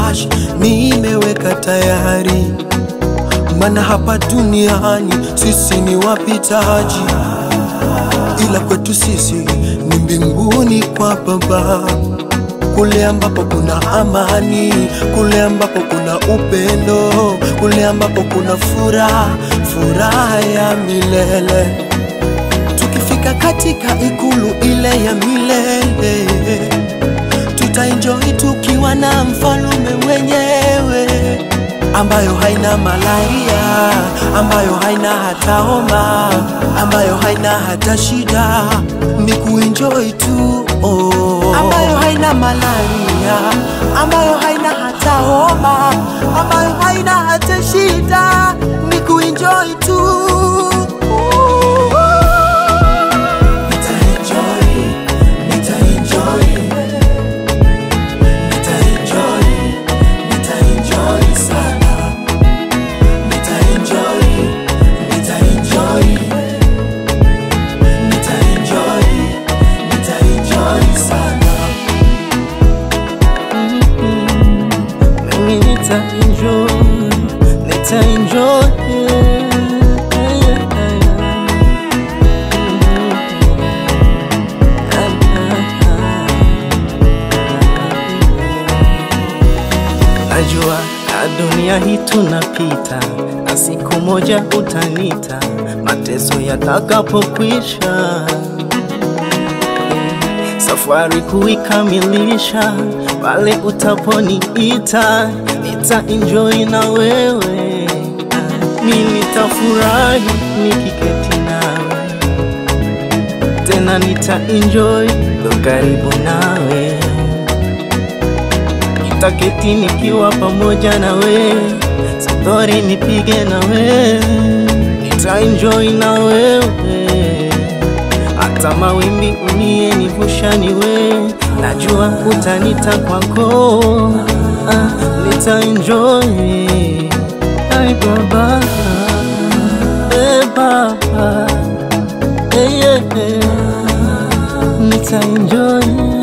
cash nimeweka tayari, maana hapa duniani sisi ni wapitaji, ila kwetu sisi ni mbinguni kwa Baba, kule ambapo kuna amani, kule ambapo kuna upendo, kule ambapo kuna furaha, furaha ya milele. Tukifika katika ikulu ile ya milele, tutaenjoy tukiwa na mfalume mwenyewe, ambayo haina malaria, ambayo haina hata homa, ambayo haina hata shida, ni kuenjoy tu oh. ambayo haina malaria, ambayo haina hata homa, ambayo haina hata shida, ni kuenjoy tu Nitaenjoy, nitaenjoy, nitaenjoy, nitaenjoy sana. Nitaenjoy, nitaenjoy, nitaenjoy, nitaenjoy sana. Mimi nitaenjoy, nitaenjoy. Najua na dunia hii tunapita, na siku moja utanita, mateso yatakapokwisha safari kuikamilisha, pale utaponiita nita enjoy na wewe, mi nitafurahi nikiketi nawe, tena nita enjoy ndo karibu nawe, nitaketi nikiwa pamoja nawe, safari nipige nawe, nita enjoy na wewe hata mawimbi unie nivusha niwe, najua utanita kwako, ah, nita enjoy ai baba, eh baba, eh, yeah, eh, nita enjoy